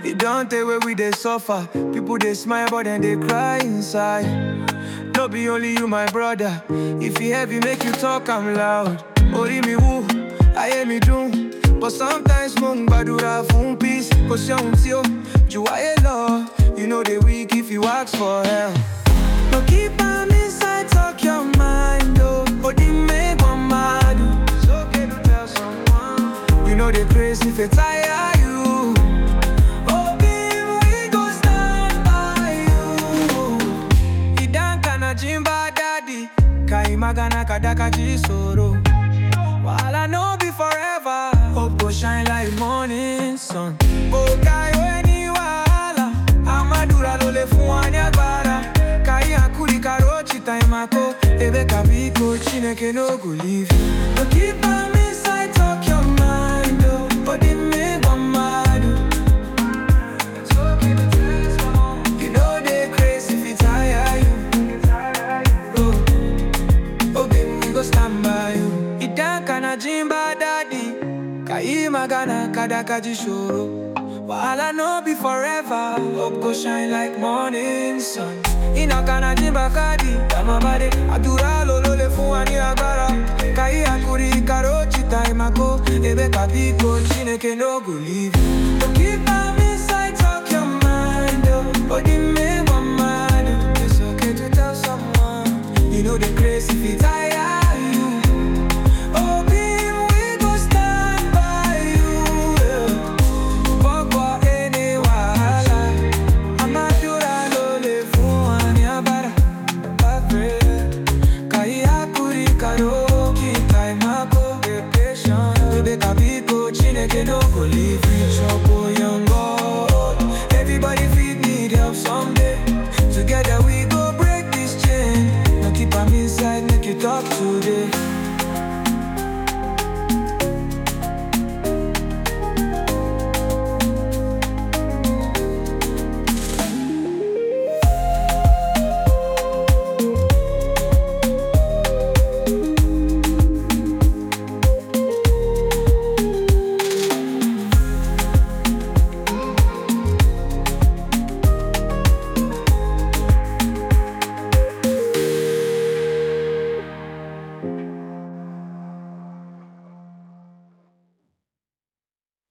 It don't take where we they suffer. People they smile but then they cry inside. No be only you, my brother. If you heavy, make you talk, I'm loud. Ori mi woo, I hear me doom. But sometimes mong badura fun peace. Cause you're until you are love. You know they weak if you ask for help. But keep am inside, talk your mind, oh. But it make one mad. oh. It's okay to tell someone. You know they crazy if it tire you. Oh, baby, we go stand by you. Idan kana jimba daddy, kai magana kadaka chisoro. While I know be forever, hope go shine like morning sun. Oh, kai weni wala, amadura lole fuani agbara. Kai akuri karochi taimako, ebe kabiko chineke no go leave you. But keep am inside, talk your mind, oh. But it make one mad, oh. It's okay to tell someone. You know they crazy if it tire you. Oh, oh baby, we go stand by you. Idan kana jimba daddy, kai magana kadaka jishoro. Wahala no be forever, hope go shine like morning sun. Ina kana jimba kadi, kama bade, adura lolo le fuani agbára. Kai akuri karochi time ago, ebe kabiko chineke no go leave you. So keep am inside, talk your mind, oh. Body make one man, oh. It's okay to tell someone, you know the crazy if it tire